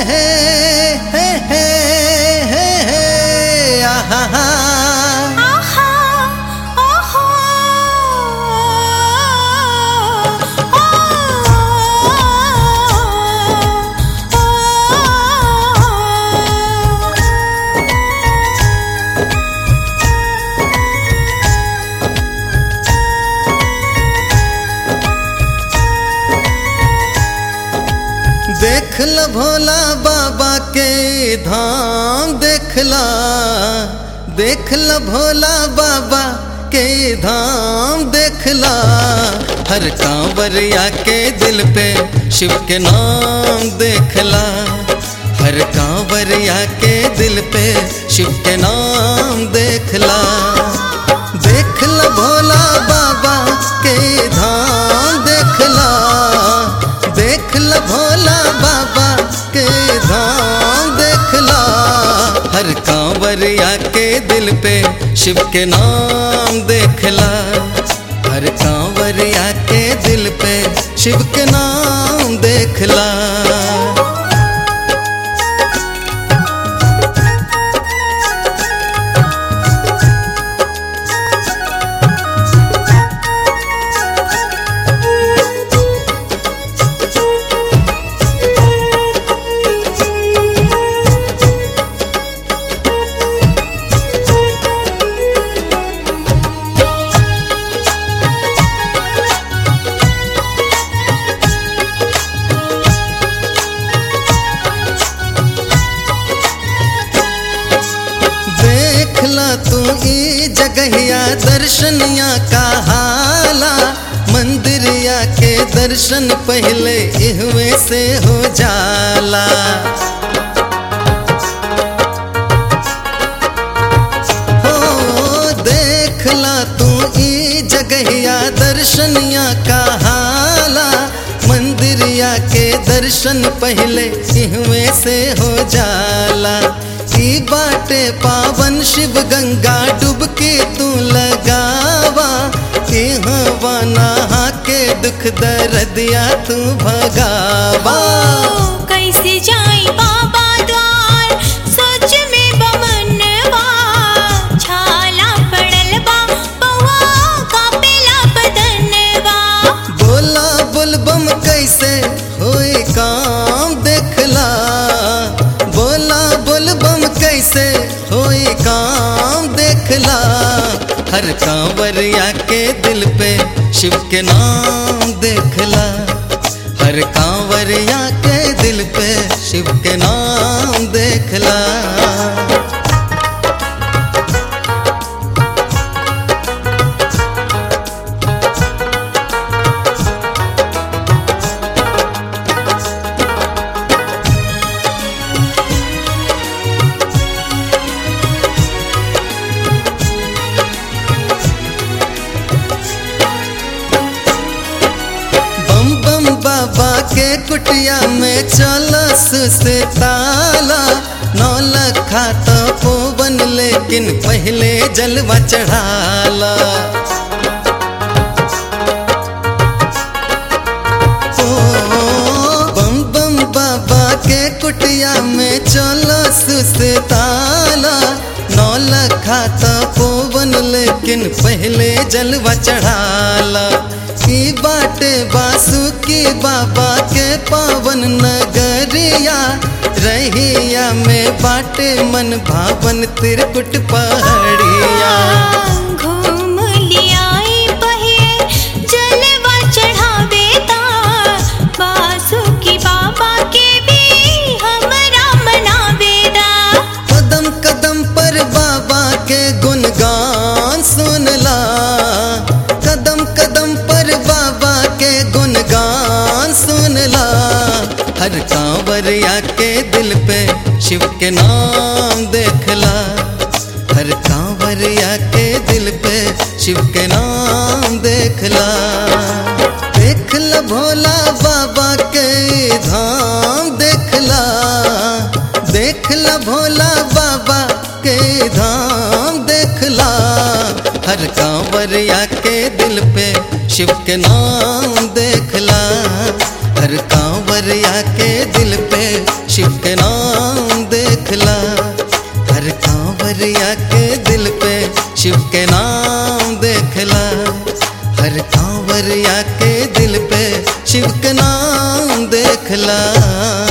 हे हे हे हे हे आहा आहा ओहो ओ देख ल भोला बाबा के धाम देखला देख ल भोला बाबा के धाम देखला हर कांवरिया के दिल पे शिव के नाम देखला हर कांवरिया के दिल पे शिव के नाम देखला देख ल भोला बाबा के धाम देखला देख ल भोला बाबा के धाम देखला हर कांवरिया के दिल पे शिव के नाम देखला हर कांवरिया के दिल पे शिव के नाम देखला देखला तू ई जगहिया दर्शनिया का हाला मंदिरिया के दर्शन पहले इहवे से हो जाला हो देखला तू ई जगहिया दर्शनिया का हाला मंदिरिया के दर्शन पहले इहवे से हो जाला ई बाटे पावन शिव गंगा डुबके तू लगावा हवा नहा के दुख दर्दिया तू भगावा कैसे जाई बाबा द्वार सोच में बमनवा छाला पड़ल बा पौआ कापेला बदनवा बोला बुलबम कैसे होए काम देखला बोला बुलबम कैसे होए काम देखला हर कांवरिया के दिल पे शिव के नाम देखला हर कांवरिया के दिल पे शिव के नाम देखला बम बम बाबा के कुटिया में चलस से ताला नौ लखा तो पोवन लेकिन पहले जलवा चढ़ाला ओ, बम बम बाबा के कुटिया में चलस से ताला नौ लखा तो पोवन लेकिन पहले जलवा चढ़ाला ई बाटे बासुकी बाबा के पावन नगरिया रहिया में बाटे मन भावन तिरकुट पहाड़िया घूम लियाई पहे जलवा चढ़ावे ता बासुकी बाबा के भी हमरा मनावे दा कदम कदम पर बाबा के गुणगान सुनला कदम कदम पर बाबा के गुणगान सुनला हर कांवरिया के दिल पे शिव के नाम देखला हर कांवरिया के दिल पे शिव के नाम देखला देखला भोला बाबा के धाम देखला देखला भोला बाबा के धाम देखला हर कांवरिया के दिल पे शिव के नाम देखला हर कांवरिया के दिल पे शिव के नाम कंवरिया के दिल पे शिव के नाम देखला